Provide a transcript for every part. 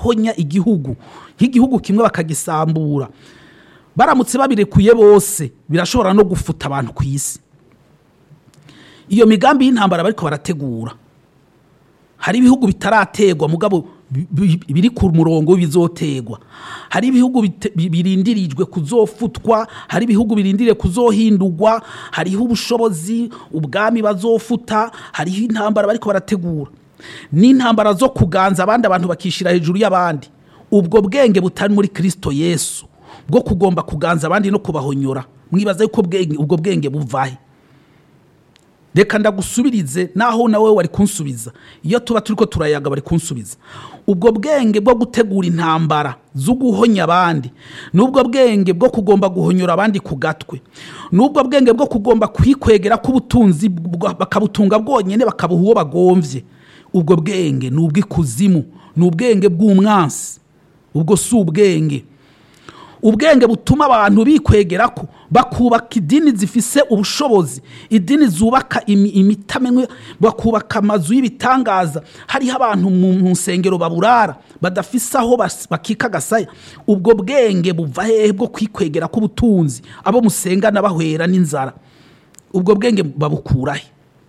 bagahonya igihugu nk'igihugu kimwe bakagisambura baramutse babirekuye bose birashobora no gufuta abantu ku isi iyo migambi y'intambara bariko barategura hari ibihugu bitarategwa mugabo bi- bi- biri ku murongo w'ibizotegwa hari ibihugu bite- bi- birindirijwe kuzofutwa hari ibihugu birindiriye kuzohindurwa hariho ubushobozi ubwami bazofuta hariho intambara bariko barategura n'intambara zo kuganza abandi abantu bakishira hejuru y'abandi ubwo bwenge butari muri kristo yesu bwo kugomba kuganza abandi no kubahonyora mwibaza yuko bwenge- ubwo bwenge buvahe reka ndagusubirize naho nawe wari kunsubiza iyo tuba turi ko turayaga bari kunsubiza ubwo bwenge bwo gutegura intambara zo guhonya abandi n'ubwo bwenge bwo kugomba guhonyora abandi ku gatwe n'ubwo bwenge bwo kugomba kwikwegera k'ubutunzi bwa- bakabutunga bwonyine bakabuha uwo bagomvye ubwo bwenge ni ubw'ikuzimu ni ubwenge bw'umwansi ubwo si ubwenge ubwenge butuma abantu bikwegera ko bakubaka idini zifise ubushobozi idini zubaka imi- imitamenwe bakubaka amazu y'ibitangaza hariho abantu mu mu nsengero baburara badafise aho bas- bakika agasaya ubwo bwenge buva hehe bwo kwikwegera k'ubutunzi abo musengana bahwera n'inzara ubwo bwenge babukurahe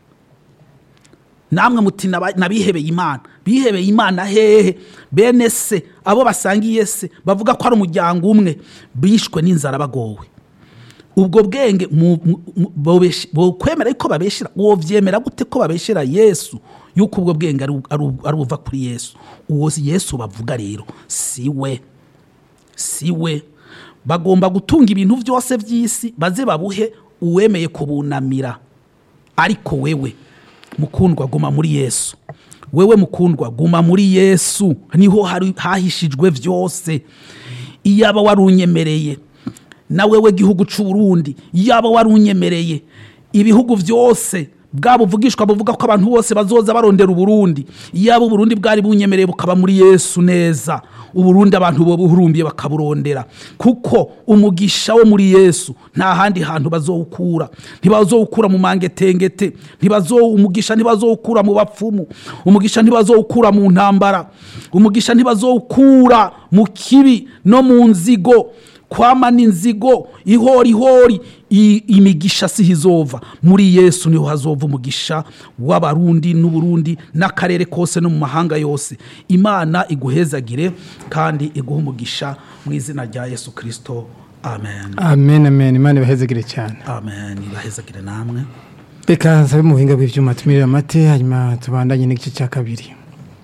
namwe muti naba- nabihebeye imana bihebeye imana hehe bene se abo basangiye se bavuga ko ari umuryango umwe bishwe n'inzara bagowe ubwo bwenge mu- mu- mu- bobesh- bokwemera yuko babeshera wovyemera gute ko babeshera yesu yuko ubwo bwenge ari u- ari u- ari ubuva kuri yesu uwo si yesu bavuga rero si we si we bagomba gutunga ibintu byose by'isi baze babuhe uwemeye kubunamira ariko wewe mukundwa guma muri yesu wewe mukundwa guma muri yesu niho hari hahishijwe byose iyaba warunyemereye na wewe gihugu c'u Burundi iyaba warunyemereye ibihugu byose bwabo buvugishwa buvuga ko abantu bose bazoza barondera uburundi iyaba uburundi bwari bunyemereye bukaba muri yesu neza uburundi abantu bo buhurumbiye bakaburondera kuko umugisha wo muri yesu nta handi hantu bazowukura ntibazowukura mu mangetengete ntibazo umugisha ntibazowukura mu bapfumu umugisha ntibazowukura mu ntambara umugisha ntibazowukura mu kibi no mu nzigo kwamana inzigo ihorihori i- imigisha si hizova muri yesu niho hazova umugisha w'abarundi n'uburundi n'akarere kose no mu mahanga yose imana iguhezagire kandi iguhe umugisha mu izina rya yesu kirisito amen amen amen imana ibahezegere cyane amen ibahezagire namwe reka nsabe mu buhinga bw'ibyuma tumirire amate hanyuma tubandanye n'igice cya kabiri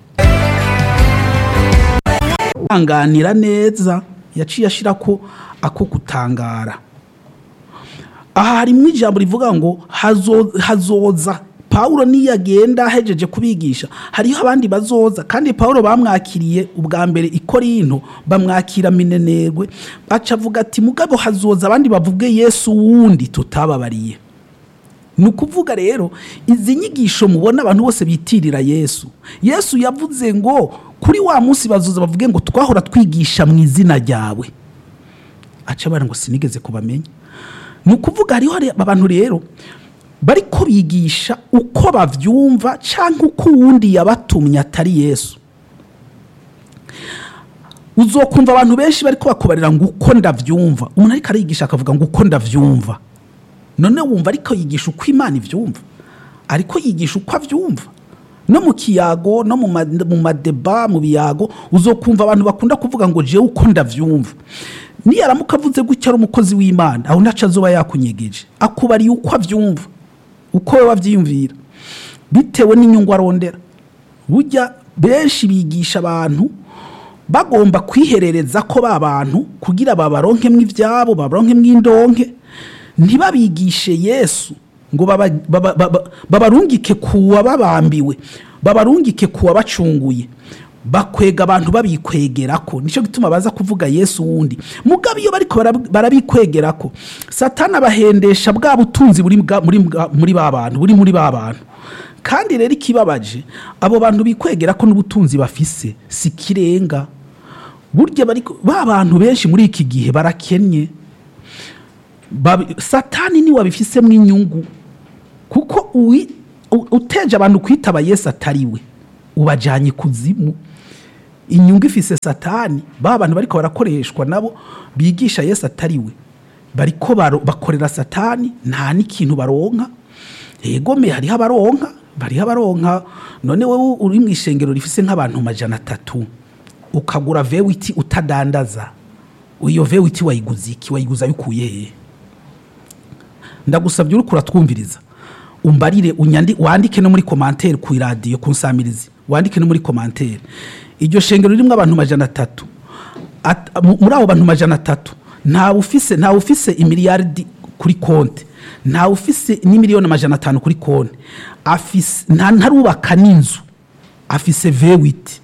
kwihanganira neza yaciye ashyira ko ako gutangara aha harimo ijambo rivuga ngo hazo- hazoza pawulo niyo agenda ahejeje kubigisha hariho abandi bazoza kandi pawulo bamwakiriye ubwa mbere i korinto bamwakira minenerwe baca avuga ati mugabo hazoza abandi bavuge yesu wundi tutababariye ni ukuvuga rero izi nyigisho mubona abantu bose bitirira yesu yesu yavuze ngo kuri wa munsi bazuza bavuge ngo twahora twigisha mu izina ryawe aca bara ngo sinigeze kubamenya ni ukuvuga hariho hari abantu rero bari ko bigisha uko bavyumva cyangwa uko uwundi yabatumye atari yesu uzokumva abantu benshi bari bakubarira ngo uko ndavyumva umuntu ariko arigisha akavuga ngo uko ndavyumva none wumva ariko yigisha uko imana ivyumva ariko yigisha uko avyumva no mu kiyago no mu ma- mu madeba mu biyago uzokumva abantu bakunda kuvuga ngo jewe uko ndavyumva niyaramuka avuze gutya ari umukozi w'imana aho ntaco azoba yakunyegeje akubariye uko avyumva uko we wavyiyumvira bitewe n'inyungu arondera burya benshi bigisha abantu bagomba kwiherereza ko ba bantu kugira babaronkemwo ivyabo babaronkemwo indonke ntibabigishe yesu ngo baba- baba- baba- babarungike kuwa babambiwe babarungike kuwa bacunguye bakwega abantu babikwegerako nicyo gituma baza kuvuga yesu wundi mugabo iyo bariko barab- barabikwegerako satani abahendesha bwa butunzi buri bwa- muri bwa- muri ba bantu buri muri ba bantu kandi rero ikibabaje abo bantu bikwegera ko n'ubutunzi bafise si kirenga burya bari ba bantu benshi muri iki gihe barakennye Babi- satani niwe abifisemo inyungu kuko uwi- u- uteje abantu kwitaba yesu atari we ubajyanye kuzimu inyungu ifise satani ba bantu bariko barakoreshwa nabo bigisha yesu atari we bariko baro- bakorera satani nta n'ikintu baronka egome hariho abaronka bariho abaronka none wowe uri mu ishengero rifise nk'abantu majana atatu ukagura vewiti utadandaza iyo vewiti wayiguze iki wayiguze ayikuye hehe ndagusabye uriko uratwumviriza umbarire unyandi wandike no muri komantere ku iradiyo ku nsamirizi wandike no muri komantere iryo shengero ririmo abantu majana atatu At- mu- muri abo bantu majana atatu ntawe ufise ntawe ufise imiliyaridi kuri konti ntawe ufise n'imiliyoni amajana atanu kuri konti afise nta ntarubaka n'inzu afise vewiti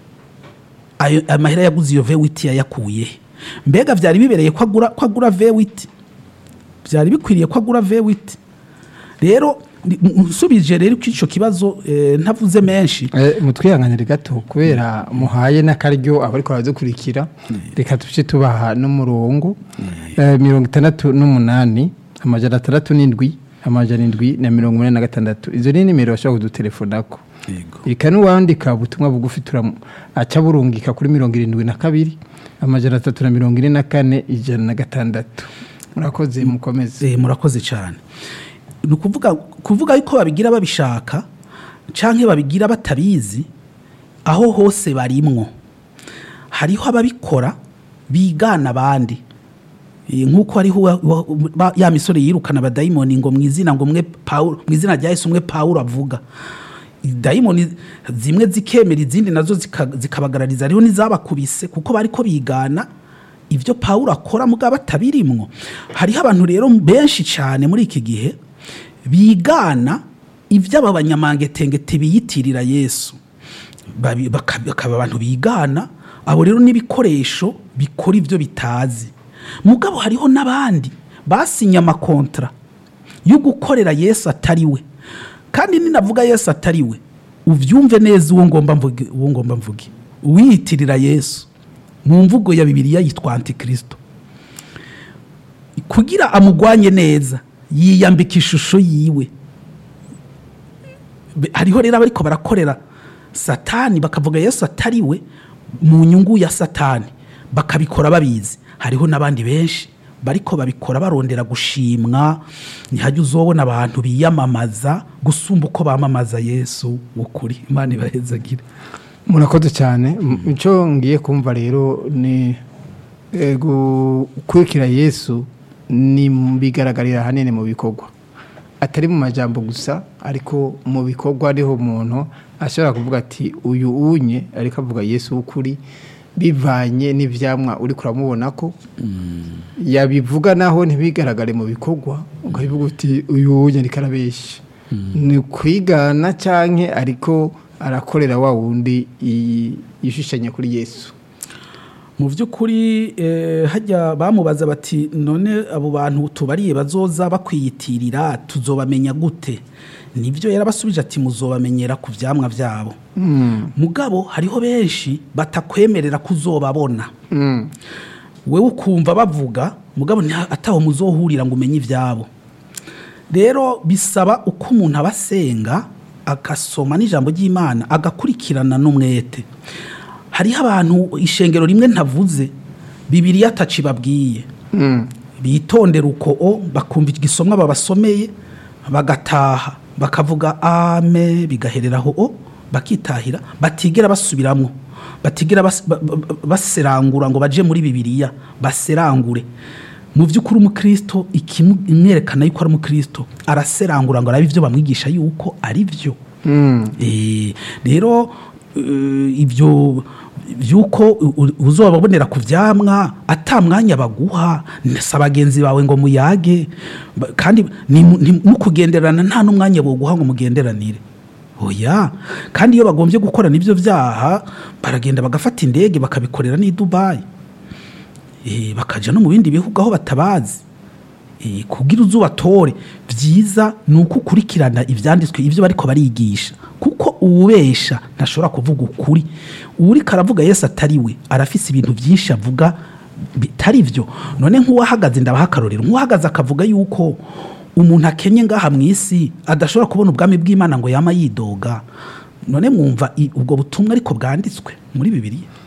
ayo amahera yaguze iyo vewiti yayakuye he? mbega byari bibereye ko agura ko agura vewiti byari bikwiriye ko agura vewiti rero ni- nsubije rero ko icyo kibazo eh, ntavuze menshi Eh, mutwihanganire gato kubera muhaye n'akaryo abariko baradukurikira reka tuce tubaha n'umurongo Eh, mirongo itandatu n'umunani amajana atandatu n'indwi amajana indwi na mirongo umunani na gatandatu izo ni nimero bashobora kudutelefonako reka n'uwandika ubutumwa bugufi turamu aca burungika kuri mirongo irindwi na kabiri amajana atatu na mirongo ine na kane ijana na gatandatu murakoze mukomeze Eh, murakoze cyane ni ukuvuga kuvuga yuko babigira babishaka cyangwa babigira batabizi aho hose barimwo hariho ababikora bigana abandi Eh, nk'uko hariho wa- wa- ba- ya misore yirukana abadayimoni ngo mu izina ngo umwe Pawulo mu izina rya Yesu umwe Pawulo avuga dayimoni zimwe zikemera izindi nazo zika- zikabagarariza hariho n'izabakubise kuko bariko bigana ibyo Pawulo akora mugabo batabirimwo hariho abantu rero benshi cyane muri iki gihe bigana iby'aba banyamangetengete biyitirira yesu Babi- baka- bakaba abantu bigana abo rero n'ibikoresho bikora ibyo bitazi mugabo hariho n'abandi basinye amakontra yo gukorera yesu atari we kandi ninavuga yesu atari we ubyumve neza uwo ngomba mvuge uwo ngomba mvuge uwiyitirira yesu mu mvugo ya bibiliya yitwa antikristo kugira amugwanye neza yiyambika ishusho yiwe Be- hariho rero abariko barakorera satani bakavuga yesu atari we mu nyungu ya satani bakabikora babizi hariho n'abandi benshi bariko babikora barondera gushimwa ntihajya uzobona abantu biyamamaza gusumba uko bamamaza yesu ukuri imana ibahezagire murakoze cyane M- icyo ngiye kumva rero ni eh, gukurikira yesu ni mu bigaragarira ahanini mu bikorwa atari mu majambo gusa ariko mu bikorwa ariho umuntu ashobora kuvuga ati uyu unye ariko avuga yesu w'ukuri bivanye n'ivyamwa uri kuramubona ko yabivuga naho ntibigaragare mu bikorwa ukabivuga uti uyu unye ariko arabeshya ni kwigana canke ariko arakorera wa wundi yi- yishushanya kuri yesu mu by'ukuri eh, hajya bamubaza bati none abo bantu tubariye bazoza bakwiyitirira tuzobamenya gute nibyo yarabasubije ati muzobamenyera ku byamwa byabo mugabo hariho benshi batakwemerera kuzobabona Mm. wewe ukumva bavuga mugabo nta- ataho muzohurira ngo umenye ibyabo rero bisaba uko umuntu aba asenga agasoma n'ijambo ry'imana agakurikirana n'umwete hariho abantu ishengero rimwe ntavuze bibiriya ataci babwiye Mm. bitondera uko o bakumva igisomwa babasomeye bagataha bakavuga ame bigahereraho o bakitahira batigera basubiramo batigera bas- ba- ba- baserangura ngo baje muri bibiliya baserangure mu by'ukuri umukristo ikimwerekana yuko ari umukristo araserangura ngo arabe ibyo bamwigisha yuko ari byo Mm. Eh, rero eh, ibyo byuko u- u- uzobabonera ku vyamwa ata mwanya baguha nsa bagenzi bawe ngo muyage Ba- kandi ni mu- ni- nukugenderana nta n'umwanya boguha ngo mugenderanire oya kandi iyo bagombye gukorana ibyo vyaha baragenda bagafata indege bakabikorera n'i dubayi Eh, bakaja no mu bindi bihugu aho batabazi Eh, kugira uzubatore byiza ni uko ukurikirana ibyanditswe ibyo bariko barigisha kuko uwubesha ntashobora kuvuga ukuri uriko aravuga yesu atari we arafise ibintu byinshi avuga bitari byo none nk'uwahagaze ndabaha akarorero nk'uwahagaze akavuga yuko umuntu akenye ngaha mu isi adashobora kubona ubwami bw'imana ngo yama yidoga none mwumva i- ubwo butumwa ariko bwanditswe muri bibiliya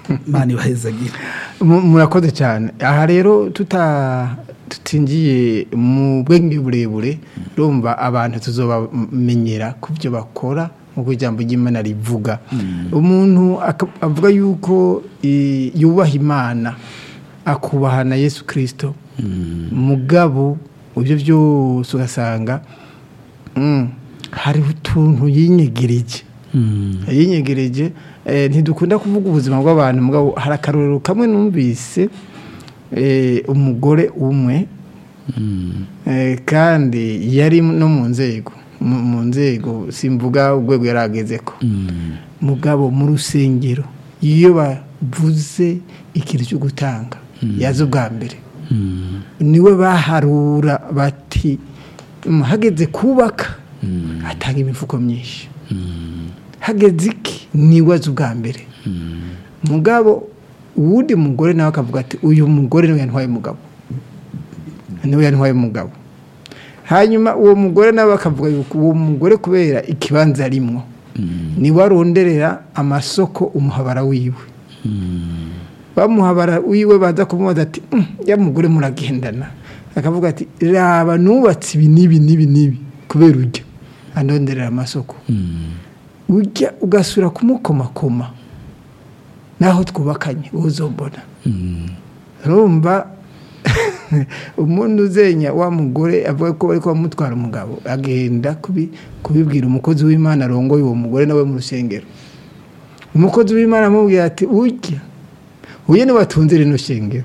imana ibahezagira Mu- murakoze cyane aha rero tuta tutingiye mu bwenge burebure urumva abantu tuzobamenyera ku byo bakora nk'uko ijambo ry'imana rivuga umuntu aka- avuga yuko eh, yubaha imana akubaha na yesu kirisito mugabo ibyo byose ugasanga mm, hariho utuntu yinyegereje yinyegereje eh, ntidukunda kuvuga ubuzima bw'abantu mugabo hari akarorero kamwe numvise eh, umugore umwe eh, kandi yari no mu nzego mu mu nzego simvuga urwego yari ageze ko mugabo mu rusengero iyo bavuze ikintu cyo gutanga yaza ubwa mbere niwe baharura bati "Mm, hageze kubaka atanga imifuko myinshi hageze iki niwe azi ubwa mbere mugabo uwundi mugore nawe akavuga ati uyu mugore niwe yantwaye umugabo niwe yantwaye umugabo hanyuma uwo mugore nawe akavuga yuko uwo mugore kubera ikibanza arimwo niwe aronderera amasoko umuhabara wiwe bamuhabara wiwe baza kumubaza ati "Mm, ya mugore muragendana akavuga ati raba nubatse ibi n'ibi n'ibi n'ibi kubera ujya andonderera amasoko ujya ugasura kumukomakoma naho twubakanye uzombona urumva umuntu uzenya wa mugore avuga ko bari bamutwara umugabo agenda kubi- kubibwira umukozi w'imana arongoye uwo mugore nawe mu rusengero umukozi w'imana amubwira ati ujya uyu niwe watunze rino shengero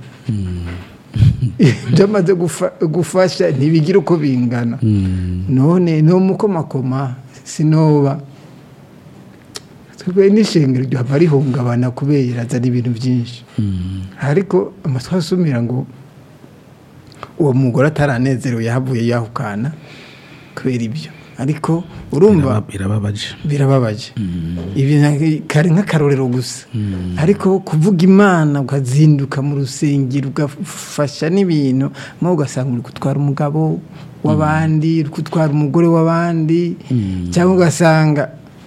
ibyo amaze gufa- gufasha ntibigira uko bingana none ni umukomakoma sinoba twebwe n'ishengero ryaba rihungabana kubera azana ibintu byinshi ariko amatwi asumira ngo uwo mugore ataranezerewe yahavuye yahukana kubera ibyo ariko urumva Biraba- birababaje birababaje ibi na- kari nk'akarorero gusa ariko kuvuga imana ukazinduka mu rusengero ugafasha n'ibintu mwo ugasanga uri gutwara umugabo w'abandi uri gutwara umugore w'abandi cyangwa ugasanga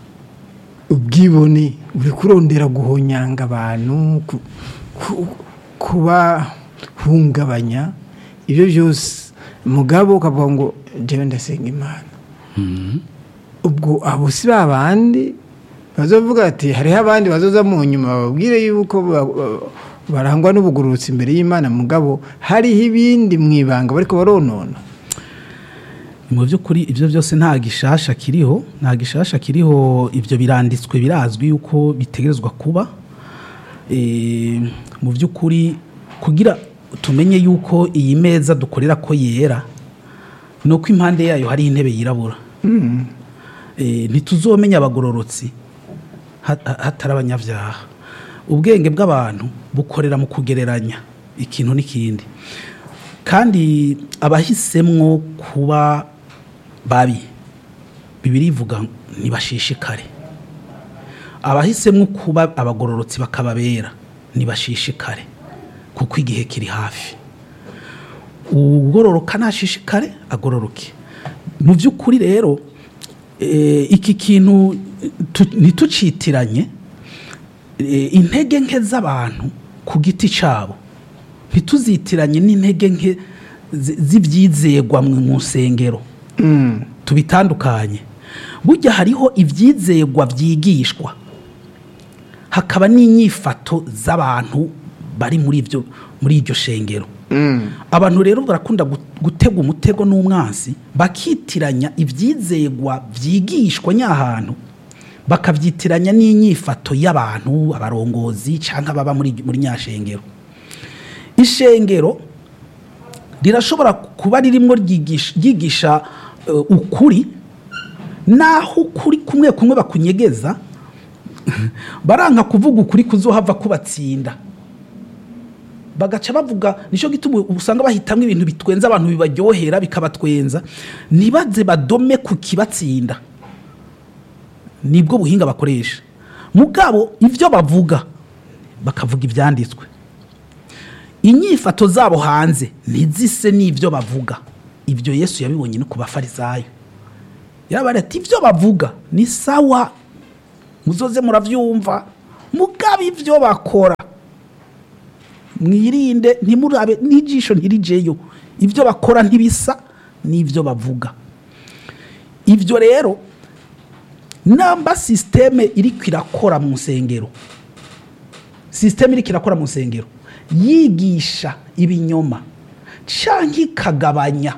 ubwibone uri kurondera guhonyanga abantu ku- ku- kubahungabanya ibyo byose mugabo ukavuga ngo njyewe ndasenga imana ubwo abo si ba bandi bazovuga ati hariho abandi bazoza mu nyuma bababwire yuko ba- ba- barangwa n'ubugurutsi imbere y'imana mugabo hariho ibindi mu ibanga bariko baronona mu by'ukuri ibyo byose nta gishasha kiriho nta gishasha kiriho ibyo biranditswe birazwi yuko bitegerezwa kuba Eh, mu by'ukuri kugira tumenye yuko iyi meza dukorera ko yera ni uko impande yayo hari intebe yirabura Eh, ntituzomenya abagororotsi hat- hatari abanyabyaha ubwenge bw'abantu bukorera mu kugereranya ikintu n'ikindi kandi abahisemwo kuba babi bibiri ivuga ntibashishikare abahisemwo kuba abagororotsi bakababera ntibashishikare kuko igihe kiri hafi ugororoka ntashishikare agororoke mu by'ukuri rero eh, iki kintu tu- ntitucitiranye eh, intege nke z'abantu ku giti cyabo ntituzitiranye n'intege nke zi- z'ibyizegwa mu mu nsengero tubitandukanye burya hariho ibyizegwa byigishwa hakaba n'inyifato z'abantu bari muri ibyo muri iryo shengero abantu rero barakunda gu- gutega umutego n'umwansi bakitiranya ibyizegwa byigishwa nyahantu bakabyitiranya n'inyifato y'abantu abarongozi cyangwa ababa muri muri nyashengero ishengero rirashobora kuba ririmo ryigisha ryigisha, eh, ukuri naho ukuri kumwe kumwe bakunyegeza baranka kuvuga ukuri kuzohava kubatsinda bagaca bavuga nicyo gituma usanga bahitamo ibintu bitwenza abantu bibaryohera bikabatwenza ntibaze badome ku kibatsinda nibwo buhinga bakoresha mugabo ibyo bavuga bakavuga ibyanditswe inyifato zabo hanze ntizise n'ibyo bavuga ibyo yesu yabibonye no ku bafarisayo yarabara ati ibyo bavuga ni sawa muzoze murabyumva mugabo ibyo bakora mwirinde ntimurabe n'ijisho ntirijeyo ibyo bakora ntibisa n'ibyo bavuga ibyo rero namba sisiteme iriko irakora mu nsengero sisiteme iriko irakora mu nsengero yigisha ibinyoma canke ikagabanya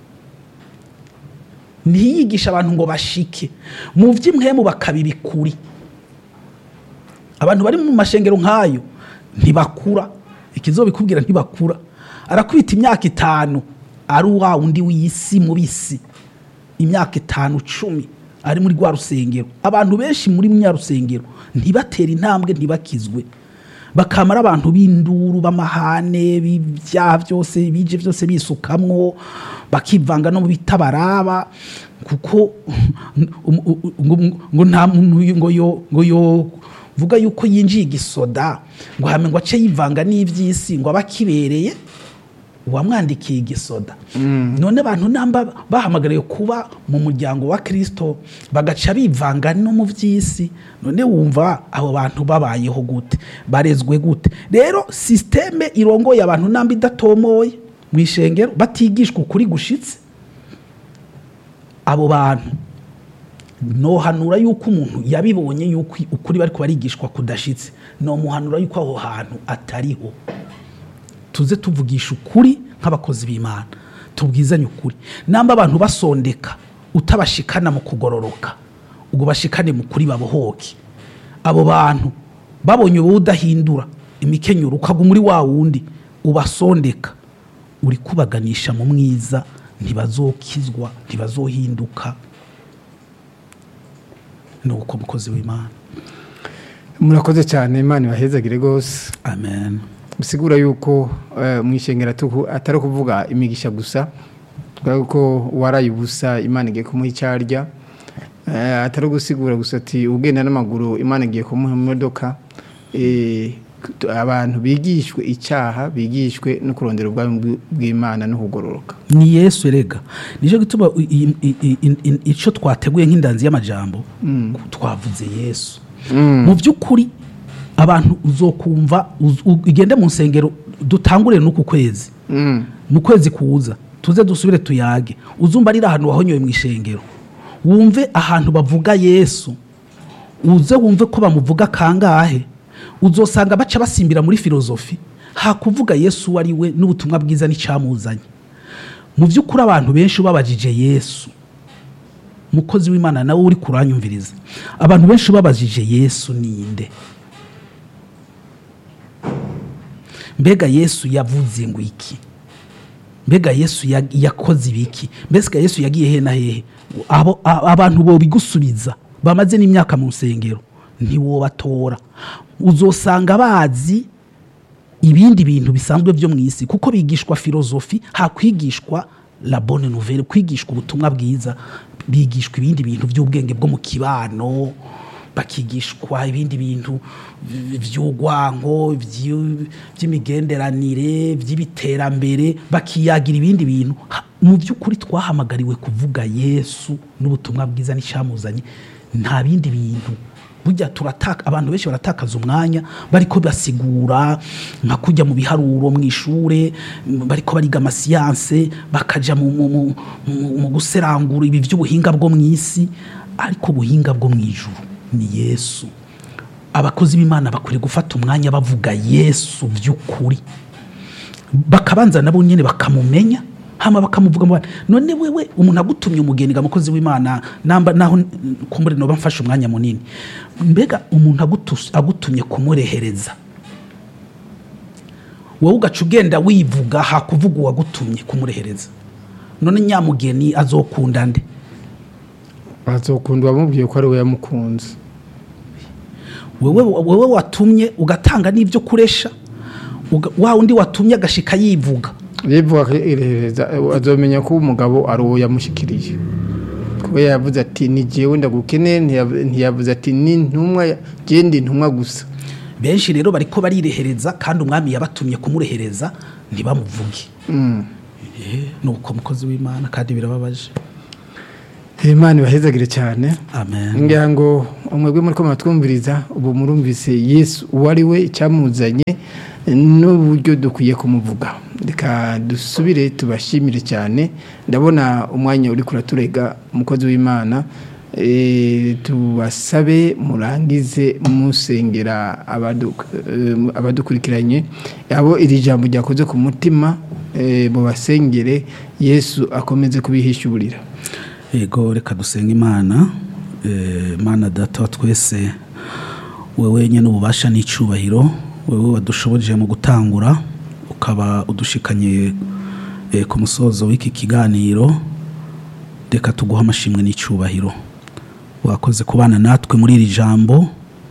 ntiyigisha abantu ngo bashike mu vy'imwemu bakabibikuri abantu bari mu mashengero nk'ayo ntibakura ikizobikubwira ntibakura arakubita imyaka itanu ari wa wundi w'isi mubisi imyaka itanu cumi ari muri rwa rusengero abantu benshi muri mya rusengero ntibatera intambwe ntibakizwe bakamara abantu b'induru b'amahane b'ibyaha byose bije byose bisukamwo bakivanga no mu bitabaraba kuko ngo- ngo- ngo nta muntu ngo yo ngo yo vuga yuko yinjiye igisoda ngo hame ngo ace yivanga n'iby'isi ngo aba akibereye uwamwandikiye igisoda none abantu namba bahamagariwe kuba mu muryango wa kirisito bagaca bivanga no mu by'isi none wumva abo bantu babayeho gute barezwe gute rero sisiteme irongoye abantu namba idatomoye mu ishengero batigishwa ukuri gushitse abo bantu nohanura yuko umuntu yabibonye yuko ukuri bariko barigishwa kudashitse nomuhanura yuko aho hantu atariho tuze tuvugisha ukuri nk'abakozi b'imana tubwizanye ukuri namba abantu basondeka utabashikana mu kugororoka ubwo bashikane mu kuri babohoke abo bantu babonye ubu udahindura imikenyero ukagwa muri wa wundi ubasondeka uri kubaganisha mu mwiza ntibazokizwa ntibazohinduka ni uko mukozi w'imana murakoze cyane imana ibahezagire rwose amen bisigura yuko eh, mu ishengero atuku- atari ukuvuga imigisha gusa kubera ko waraye ubusa imana igiye kumuha icyo arya Eh, atari ugusigura gusa ati ugenda n'amaguru imana igiye kumuha imodoka Eh, tu- abantu bigishwe icyaha bigishwe no kurondera ubwami bw- bw'imana no kugororoka ni yesu erega nicyo gituma i- i- i- i- i- icyo twateguye nk'indanzi y'amajambo twavuze yesu mu by'ukuri abantu uzokumva uz- u- igende mu nsengero dutangure n'uku kwezi mu kwezi kuza tuze dusubire tuyage uzumva ari ahantu wahonyoye mu ishengero wumve ahantu bavuga yesu uze wumve ko bamuvuga kangahe uzosanga baca basimbira muri filozofi hakuvuga yesu uwo ari we n'ubutumwa bwiza n'icyamuzanye mu by'ukuri abantu benshi ubabajije yesu umukozi w'imana nawe uri kuranyumviriza abantu benshi ubabajije yesu ninde mbega yesu yavuze ngo iki mbega yesu ya- yakoze ibiki mbega yesu yagiye he na hehe Abo- a- abantu bobigusubiza bamaze n'imyaka mu nsengero ntiwobatora uzosanga bazi ibindi bintu bisanzwe byo mu isi kuko bigishwa filozofi hakwigishwa la bonne nouvelle kwigishwa ubutumwa bwiza bigishwa ibindi bintu by'ubwenge bwo mu kibano bakigishwa ibindi bintu v- vy'urwango vy- vy'imigenderanire vy'ibiterambere bakiyagira ibindi bintu Ha- mu by'ukuri twahamagariwe kuvuga yesu n'ubutumwa bwiza n'icyamuzanye nta bindi bintu burya turataka abantu benshi baratakaza umwanya bariko basigura nka kujya mu biharuro mu ishure m- bariko bariga amasiyanse bakaja mu, mu, mu, mu, mu guserangura ibi by'ubuhinga bwo mu isi ariko ubuhinga bwo mu ijuru ni yesu abakozi b'imana bakwiriye gufata umwanya bavuga yesu by'ukuri bakabanza nabo nyine bakamumenya hama bakamuvuga mu bana none wewe umuntu agutumye umugeni ga mukozi w'imana namba naho kumbure noba mfashe umwanya munini mbega umuntu agutus- agutumye kumurehereza wowe ugaca ugenda wivuga hakuvuga uwagutumye kumurehereza none nyamugeni azokunda nde bazokunda uwamubwiye ko ari we yamukunze wewe wewe watumye ugatanga n'ibyo kuresha uga- wa undi watumye agashika yivuga yivuga akirehereza azomenya ko umugabo ari uwo yamushyikiriye kuba yavuze ati ni jyewe ndagukene ntiyav- ntiyavuze ati ni intumwa genda intumwa gusa benshi rero bariko barirehereza kandi umwami yabatumye kumurehereza ntibamuvuge Eh, ni uko mukozi w'imana kandi birababaje imana ibahezagire cyane amen ngira ngo umwebwe muri ko muratwumviriza ubu murumvise yesu uwo ari we icyamuzanye n'uburyo dukwiye kumuvuga reka dusubire tubashimire cyane ndabona umwanya uri kuraturega umukozi w'imana Eh, tubasabe murangize musengera abadu- eh, abadukurikiranye abo iri jambo ryakoze ku mutima eh, mubasengere yesu akomeze kubihishyurira yego reka dusenga imana Eh, mana data wa twese wowe nyine ububasha n'icyubahiro wowe wadushoboje mu gutangura ukaba udushikanye eh, ku musozo w'iki kiganiro reka tuguhe amashimwe n'icyubahiro wakoze kubana natwe muri iri jambo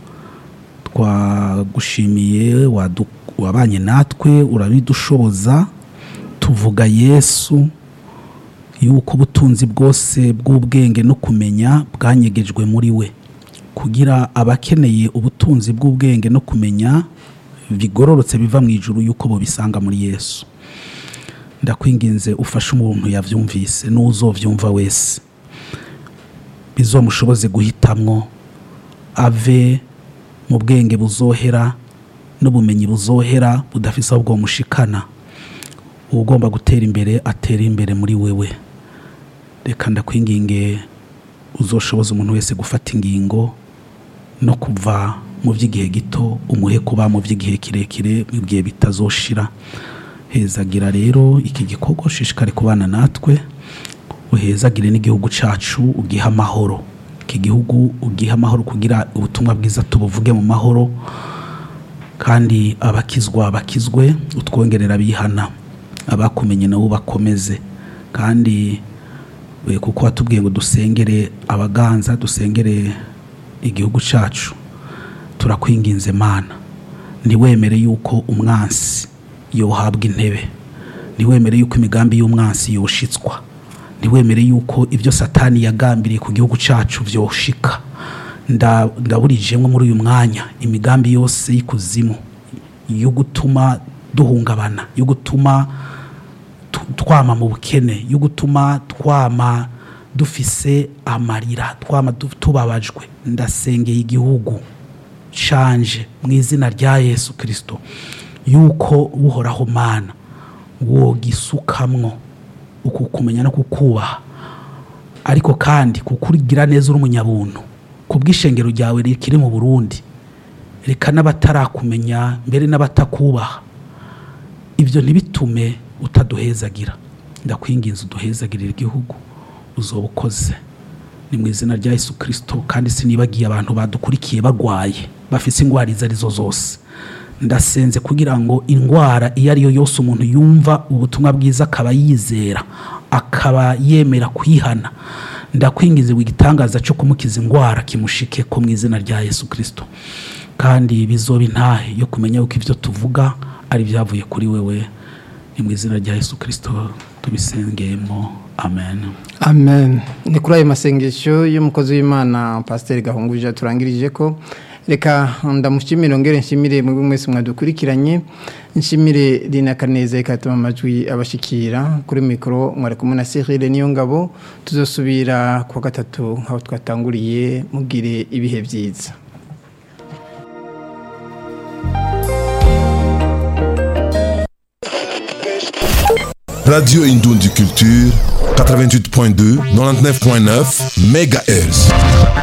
twagushimiye wadu- wabanye natwe urabidushoboza tuvuga yesu yuko ubutunzi bwose bw'ubwenge no kumenya bwanyegejwe muri we kugira abakeneye ubutunzi bw'ubwenge no kumenya bigororotse biva mu ijuru yuko bubisanga muri yesu ndakwinginze ufashe umuntu yabyumvise n'uzobyumva wese bizomushoboze guhitamwo ave mu bwenge buzohera n'ubumenyi buzohera budafise aho bwomushikana ugomba gutera imbere atera imbere muri wewe reka ndakwinginge uzoshoboza umuntu wese gufata ingingo no kuva mu by'igihe gito umuhe kuba mu by'igihe kirekire mu bihe bitazoshira hezagira rero iki gikorwa ushishikare kubana natwe uhezagire n'igihugu cyacu ugihe amahoro iki gihugu ugihe amahoro kugira ubutumwa bwiza tubuvuge mu mahoro kandi abakizwa bakizwe utwongerera bihana abakumenye nabo bakomeze kandi eh, kuko watubwiye ngo dusengere abaganza dusengere igihugu cyacu turakwinginze mana ntiwemere yuko umwansi yohabwa intebe ntiwemere yuko imigambi y'umwansi yoshitswa ntiwemere yuko ibyo satani yagambiriye ku gihugu cyacu byoshika Nda- ndaburijemwo muri uyu mwanya imigambi yose y'ikuzimu yo gutuma duhungabana yo gutuma tu- twama mu bukene yo gutuma twama dufise amarira twama du- tubabajwe ndasengeye igihugu canje mu izina rya yesu kirisito yuko uhoraho mana wogisukamwo uku kumenya no kukubaha ariko kandi kukurigira neza uri umunyabuntu ku bw'ishengero ryawe rikiri mu burundi reka n'abatarakumenya mbere n'abatakubaha ibyo ntibitume utaduhezagira ndakwinginze uduhezagirira igihugu uzoba ukoze ni mu izina rya yesu kirisito kandi sinibagiye abantu badukurikiye barwaye bafite indwara izo arizo zose ndasenze kugira ngo indwara iyo ari yo yose umuntu yumva ubutumwa bwiza akaba yizera akaba yemera kwihana ndakwingiza igitangaza cyo kumukiza indwara kimushike ko mu izina rya yesu kirisito kandi bizoba intahe yo kumenya yuko ibyo tuvuga ari ibyavuye kuri wewe ni mu izina rya yesu kirisito tubisengeyemo amen amen ni kuri ayo masengesho y'umukozi w'imana pasiteri gahunguje turangirije ko reka ndamushimire ngere nshimire mwebwe mwese mwadukurikiranye nshimire rina kaneza ikatuma amajwi abashikira kuri mikoro mwari kumwe na Cyril niyo ngabo tuzosubira kuwa gatatu aho twatanguriye mugire ibihe byiza Radio Indoundi Culture, 88.2, 99.9 MHz.